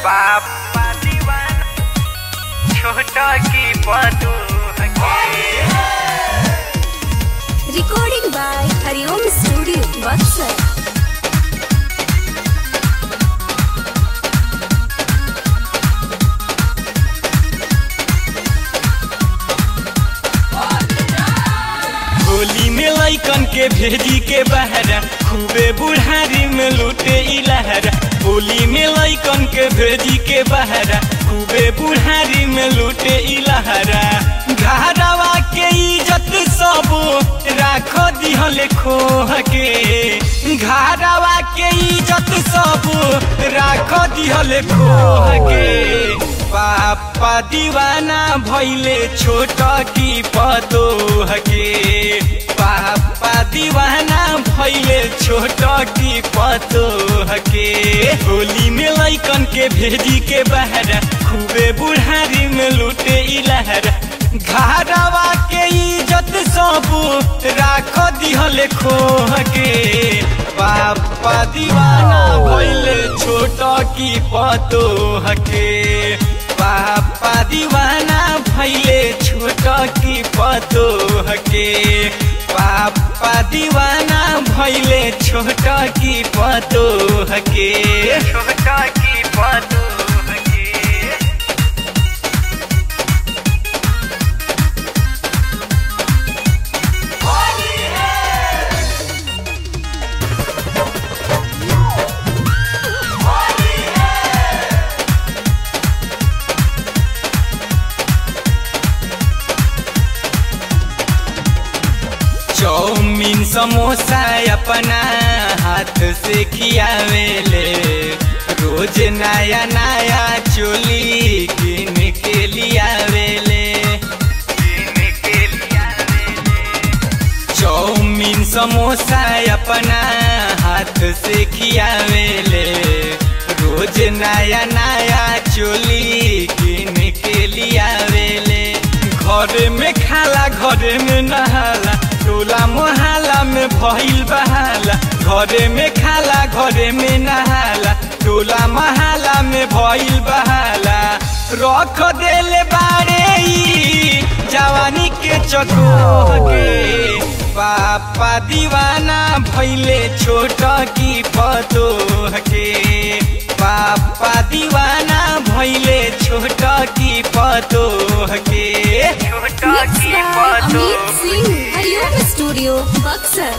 बापा दीवाना छोटा की पतू Recording by Hariom Studio, Buxar. Holi में लैकन के भेजी के बहरा खूबे बुढ़ारी में लूटे इलहरा होली में लैकन के भेजी के बहरा खूबे बुढ़ारी में लूटे इलहरा घरवा के इज्जत सब राख दिहले खोह के घरवा के इज्जत सब राख दिहले खोह के पापा दीवाना भैले छोट की पतोह के पापा दीवाना भैले छोट की पतोह के होली में लैकन के भेजी के बहरा खूबे बुढ़ारी में लूटे इलहरा घरवा के इज्जत सब राख दिहले खोह के पापा दीवाना भैले छोट की पतोह के पापा दीवाना भैले छोट की पतोह के पापा दीवाना भैले छोट की पतोह के छोटा की पतू चौमीन समोसा अपना हाथ से खियावेले रोज नया नया चोली किन के लियावेले चौमीन समोसा अपना हाथ से खियावेले रोज नया नया चोली किन के लियावेले घर में खाला घर में नहाला टोला मोहल्ला में भइल बहाला घरे में खाला घरे में नहाला टोला मोहल्ला में भइल बहाला रख देले बारे ई जवानी के चकोह के पापा दीवाना भैले छोट की पतोह के पापा दीवाना भैले छोट की पतोह के छोटा Mixed की by पतू Amit Singh, Hariom Studio, Buxar.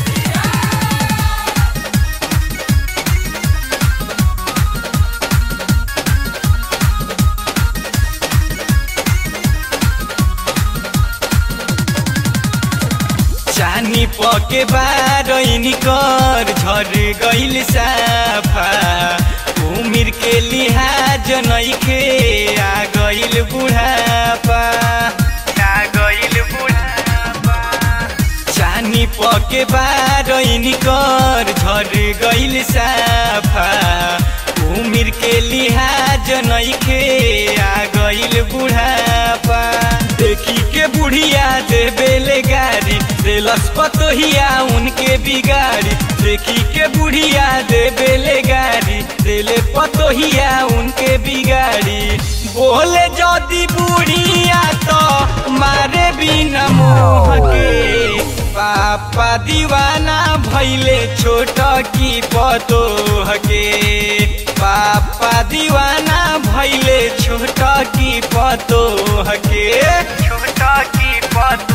चानी पके बारैनी कर झर गइल साफा उमिर के लिहाज नइखे आ गइल बुढ़ापा ना गइल बुढ़ापा चानी पके बारैनी कर झर गइल साफा उमिर के लिहाज नइखे आ गइल बुढ़ापा देखी के बुढ़िया दे बेले गाड़ी देलस पतोहिया उनके बिगाड़ी देखी के बुढ़िया दे बेले गाड़ी देले पतोहिया उनके बिगाड़ी बोले जदी बुढ़िया तो मारे बिना मोह के पापा दीवाना भैले छोट की पतोह के पापा दीवाना भैले छोट की पतोह के छोटा की पतू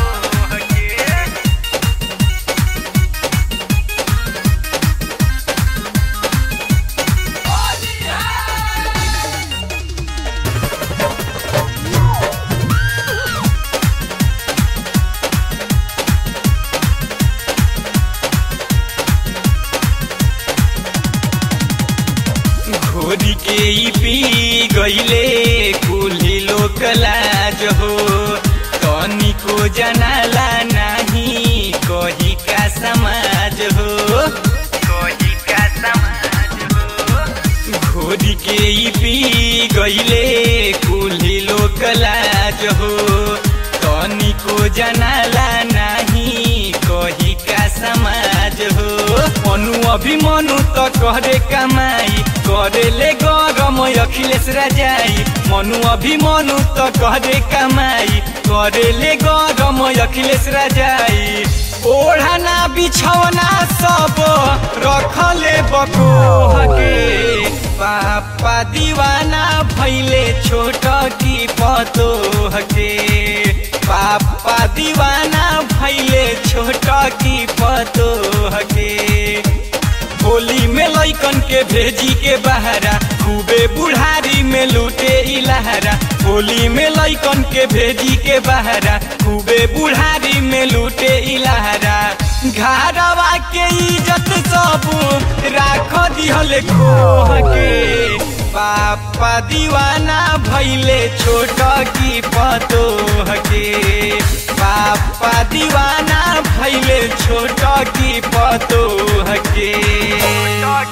घोरी के ई पी गईले कुली लोक लाज हो तनी को जनाला नहीं कही का समाज हो कोई का समाज हो घोरी के ई पी गईले कुली लोक लाज हो तनी को जनाला नहीं कही का समाज हो मनु अभिमनु त करे कमाई करे ले गरम अखिलेश राजाई मनु अभिमनु त करे कमाई करे ले गरम अखिलेश राजाई ओढ़ना बिछौना सब रखले बकोहके पापा दीवाना भैले छोट की पतोहके पापा दीवाना भैले छोट की पतोहके होली में लैकन के भेजी के बहरा खूबे बुढ़ारी में लूटे इलहरा होली में लैकन के भेजी के बहरा खूबे बुढ़ारी में लूटे इलहरा घरवा के इज्जत सब राख दिहल खोह के पापा दीवाना भैले छोट की पतोह के पापा दीवाना भैले छोट की पतोह के